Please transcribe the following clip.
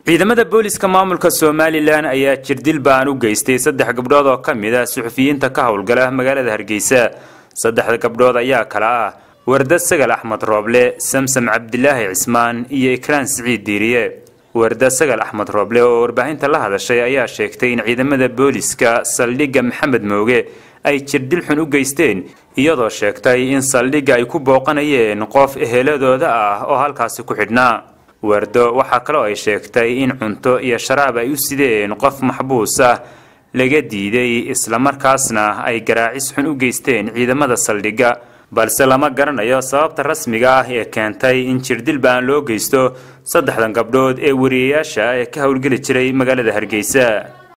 ciidamada booliska maamulka somalilan ayaa jirdil baan u geystay saddex gabdhood oo ka mid ah suxufiyiinta ka howlgala magaalada hargeysa saddexda gabdhood ayaa kala ah warda sagal axmed rooble samsam cabdilaahi cismaan iyo ikraan siciid diiriye warda sagal axmed rooble oo warbaahinta la hadashay ayaa sheegtay in ciidamada booliska saldhigga maxamed mooge ay jirdil xun u geysteen iyadoo sheegtay in saldhigga ay ku booqanayeen qof eheladooda ah oo halkaasi ku xidhnaa wardo waxaa kaloo ay sheegtay in cunto iyo sharaab ay u sideen qof maxbuus ah laga diiday islamarkaasna ay garaacis xun u geysteen ciidamada saldhigga balse lama garanayo sababta rasmiga ah ee keentay in jirdil baan loo geysto saddexdan gabdhood ee wariyayaasha ee ka howlgeli jiray magaalada hargeysa